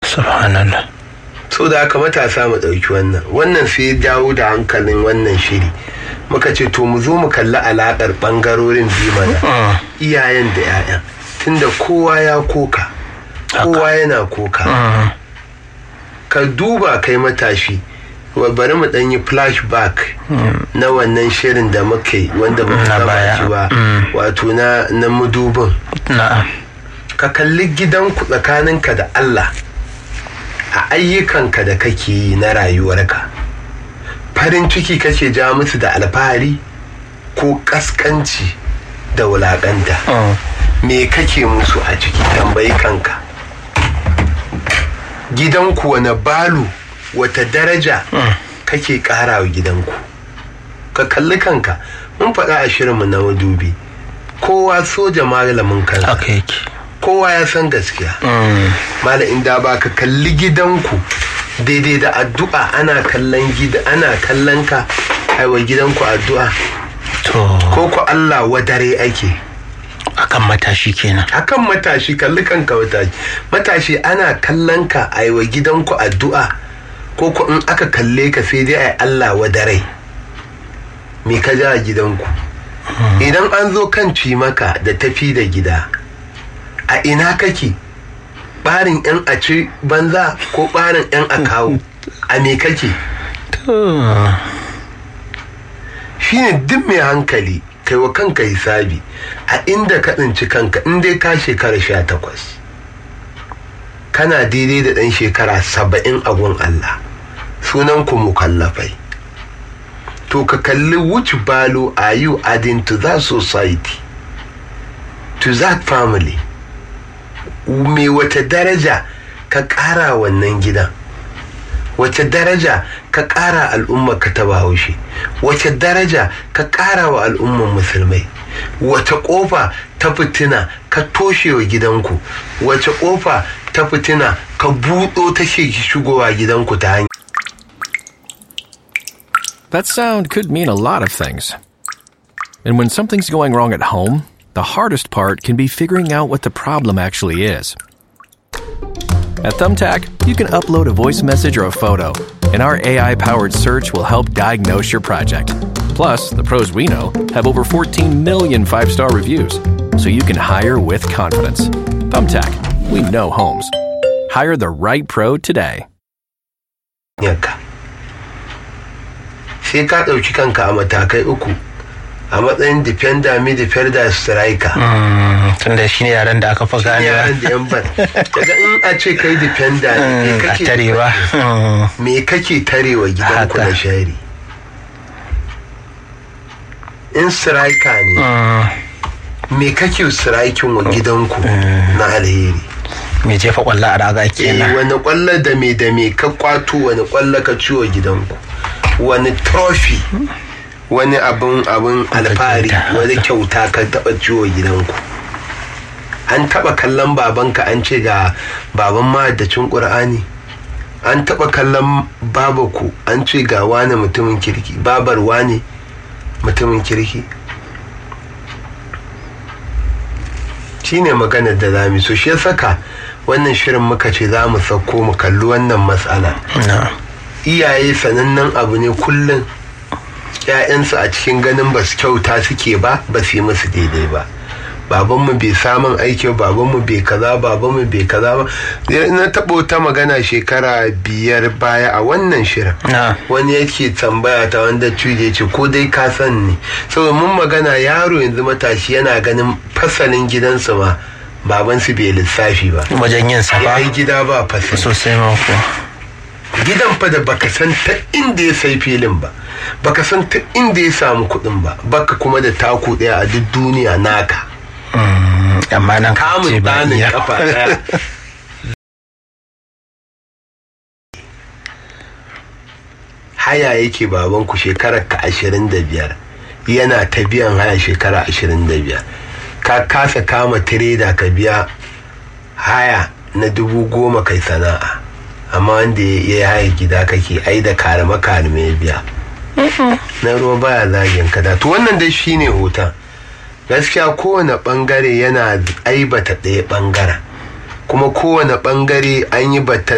subhanallah so da haka matasa mu ɗauki wannan wannan sai ya dawo da hankalin wannan shiri muka ce to mu zo mu kalli alaƙar ɓangarorin biyu mana iyayen da 'ya'yan tunda kowa ya koka kowa yana koka ka duba kai matashi wa bari mu ɗan yi flashback na wannan shirin da muka yi wanda ba mu Na saba baya. shi ba Mm. wato na na mudubin na'am ka kalli gidanku tsakaninka da Allah a ayyukanka da kake yi na rayuwarka farin ciki kake ja musu da alfahari ko kaskanci da wulaƙanta Mm. me kake musu a ciki tambayi kanka gidanku wane balu wata daraja kake ƙara wa gidanku ka kalli kanka mun faɗa a shirinmu na madubi kowa soja malamin kansa haka yake kowa ya san gaskiya Mm. mala inda ba ka kalli gidanku daidai da addu'a ana kallon gida ana kallon ka aiwa gidanku addu'a to ko ku Allah wadare ake akan matashi kenan akan matashi kalli kanka matashi matashi ana kallon ka aiwa gidanku addu'a ko ku in aka kalle ka sai dai ai Allah wadare me ka ja a gidanku idan an zo kan maka da tafi da gida a ina kake barin yan a ci banza ko barin yan a kawo a me kake to shine duk mai hankali kai wa kanka hisabi a inda ka tsinci kanka in dai ka shekara sha takwas kana daidai da ɗan shekara saba'in a gun Allah sunan ku mukallafai to ka kalli which value are you adding to that society to that family me wata daraja ka ƙara wannan gidan wace daraja ka ƙara al'ummar ka ta bahaushe wace daraja ka ƙara wa al'ummar musulmai wace ƙofa ta fitina ka toshe wa gidanku wace ƙofa ta fitina ka buɗo ta shigowa gidanku ta hanyar That sound could mean a lot of things. And when something's going wrong at home, the hardest part can be figuring out what the problem actually is. At Thumbtack, you can upload a voice message or a photo, and our AI powered search will help diagnose your project. Plus, the pros we know have over 14 million five star reviews, so you can hire with confidence. Thumbtack, we know homes. Hire the right pro today. yanka sai ka ɗauki kanka a matakai uku a matsayin defender midfielder striker tunda shi ne yaren da aka fi ganewa yaran da yan ban daga in a ce kai defender ne me a kake tare ba Mm. me kake tarewa gidanku Haka. na shari in striker ne Mm. me kake striking wa gidanku na alheri mai jefa kwallo a raga eh kenan wani kwallo da me da me ka kwato wani kwallo ka ciwo gidanku wani trophy wani abin abin alfahari kyauta. wani kyauta ka taba ciwo gidanku an taba kallon babanka an ce ga baban mahaddacin ƙur'ani an taba kallon babaku an ce ga wani mutumin kirki babar wani mutumin kirki shine maganar da za mu so shi ya saka wannan shirin muka ce za mu sauko mu kalli wannan matsala na iyaye sanannen abu ne kullum ‘ya'yansu a cikin ganin ba su kyauta suke ba ba su yi musu daidai ba babanmu bai samun aiki ba babanmu bai kaza babanmu bai kaza ba na taɓa wata magana shekara biyar baya a wannan shirin na wani yake tambaya ta wanda cuje ce ko dai ka san ne saboda mun magana yaro yanzu matashi yana ganin fasalin gidansu ma babansu bai lissafi ba wajen yin sa ya ba yi gida ba fasali sosai ma ko gidan fa da baka san ta inda ya sai filin ba baka san ta inda ya samu kuɗin ba baka kuma da taku ɗaya a duk duniya naka amma nan ka ce kamun ba ɗanin iya kafa ɗaya haya yake babanku shekarar ka ashirin da biyar yana ta biyan haya shekara ashirin da biyar ka kasa kama tireda ka biya haya na dubu goma kai sana'a amma wanda ya yi haya gida kake ai da karama karame ya biya na ruwa baya zagin ka da to wannan dai shine hoton gaskiya kowane bangare yana aibata ɗaya bangaren kuma kowane bangare an yi batan